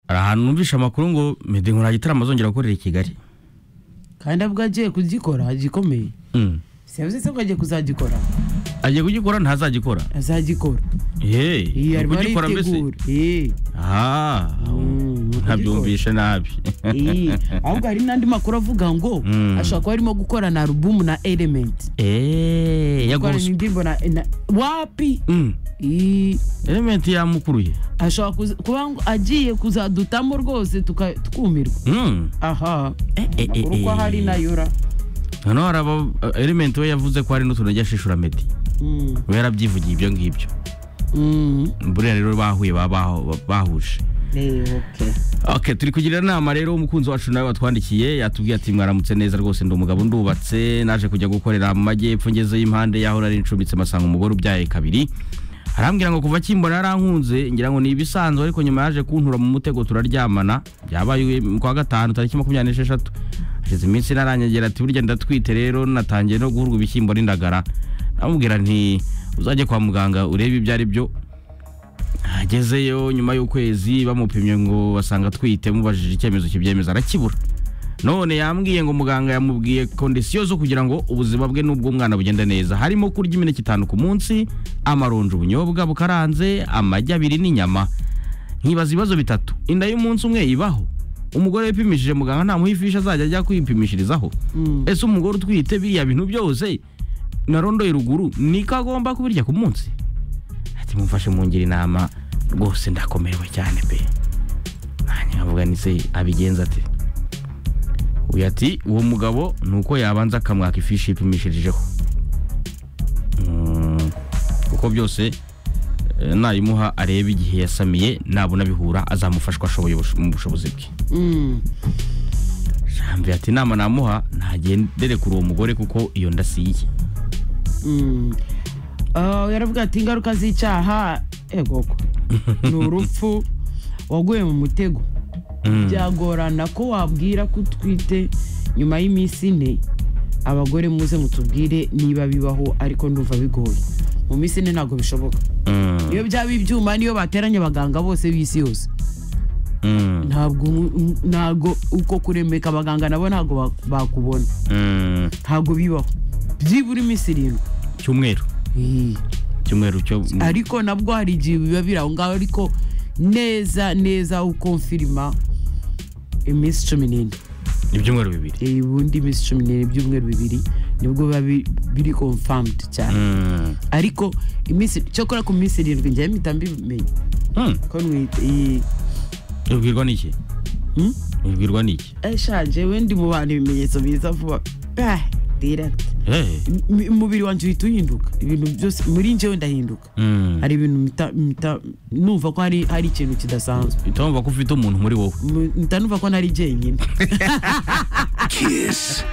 hari ahantu numvise amakuru ngo meddy nkora igitaramo azongera gukorera i kigali kandi abwo agiye kugikora gikomeye Mm. siyavuze se ko agiye kuzagikora agiye kugikora ntazagikora azagikora yeee ari iyi arimo kugikora mbese aritegura Iyi. Ah, Mm, ntabyumvishe nabi Iyi. ahubwo hari n'andi makuru avuga ngo Mm. ashobora kuba arimo gukorana alubumu na element eee ya gukorana gospel indirimbo na na- wapi Mm, Iyi. element yamukuruye ashobora kuza- kuba ngo agiye kuzadutamo rwose tuka- twumirwa Mm, aha eh, eh, eh, makuru ko eh. hari na yura noneho hari aba element we yavuze ko hari n'utuntu ajya ashishura meddy Mm. we yarabyivugiye ibyo ngibyo Mm. buriya rero bahuye baba baho- bahuje Eh, okay. Okay, turi kugira inama rero umukunzi wacu nawe watwandikiye yatubwiye ati mwaramutse neza rwose ndi umugabo ndubatse naje kujya gukorera mu majyepfo ngeze y'impande y'aho nari ncumbitse masanga umugore ubyaye kabiri arambwira ngo kuva akimbona yarankunze ngira ngo ni ibisanzwe ariko nyuma yaje kuntura mu mutego turaryamana byabaye ku wa gatanu tariki makumyabiri n'esheshatu hashize iminsi naranyegera ati burya ndatwite rero natangiye no guhurwa ibishyimbo n'indagara namubwira nti uzajye kwa muganga urebe ibyo ari byo agezeyo nyuma y'ukwezi bamupimye ngo basanga atwite mubajije icyemezo kibyemeza arakibura none yambwiye ngo muganga yamubwiye kondisiyo zo kugira ngo ubuzima bwe n'ubw'umwana bugende neza harimo kurya imineke itanu ku munsi amaronji ubunyobwa bukaranze amagi abiri n'inyama nkibaza ibibazo bitatu inda y'umunsi umwe ibaho umugore wipimishije muganga ntamuha ifishi azajya ajya kwipimishirizaho Mm. ese umugore utwite biriya bintu byose narondoye ruguru niko agomba kubirya ku munsi ati mumfashe mungira inama rwose ndakomerewe cyane pe nanjye nkavuga ni se abigenza ate uyu ati uwo mugabo ni uko yabanza akamwaka ifishi yipimishirijeho Mm, kuko byose eh, nayimuha arebe igihe yasamiye nabona bihura azamufashwa ashoboye ubusho- mu bushobozi bwe Mm. Jambi ati inama namuha ntagendere kuri uwo mugore kuko iyo nda si iye Mm. Ah, yaravuga ati ingaruka z'icyaha egoko ni urupfu waguye mu mutego Mm. byagorana ko wabwira ko utwite nyuma y'iminsi ine abagore muze mutubwire niba bibaho ariko ndumva bigoye mu minsi ine ntabwo bishoboka Mm, iyo byaba ibyuma niyo bateranye abaganga bose b'isi yose mm, ntabwo mu- ntabwo uko kurembeka abaganga nabo ntabwo ba- bakubona mm. ntabwo bibaho byibura iminsi irindwi cyumweru Iyi. cyumweru cyo ariko nabwo hari igihe biba biri aho ngaho ariko neza neza uko mfirima iminsi cumi n'ine ibyumweru bibiri Eh, ubundi iminsi cumi n'ine ibyumweru bibiri nibwo biba bi- biri confirmed cyane Mm, ariko iminsi cyokora ku minsi irindwi njyewe mpita mbimenye mm. ko mwite iyi ubwirwa n'iki Hmm? ubwirwa n'iki Eh, sha jewe ndi mu bantu ibimenyetso biza vuba Ah, direct Eh, M- umubiri wanjye uhita uhinduka ibintu byose muri njyewe ndahinduka mm. hari ibintu mpita- mpita numva ko hari hari ikintu kidasanzwe utumva ko ufite umuntu muri wowe M- mpita numva ko nari jyenyine Kiss.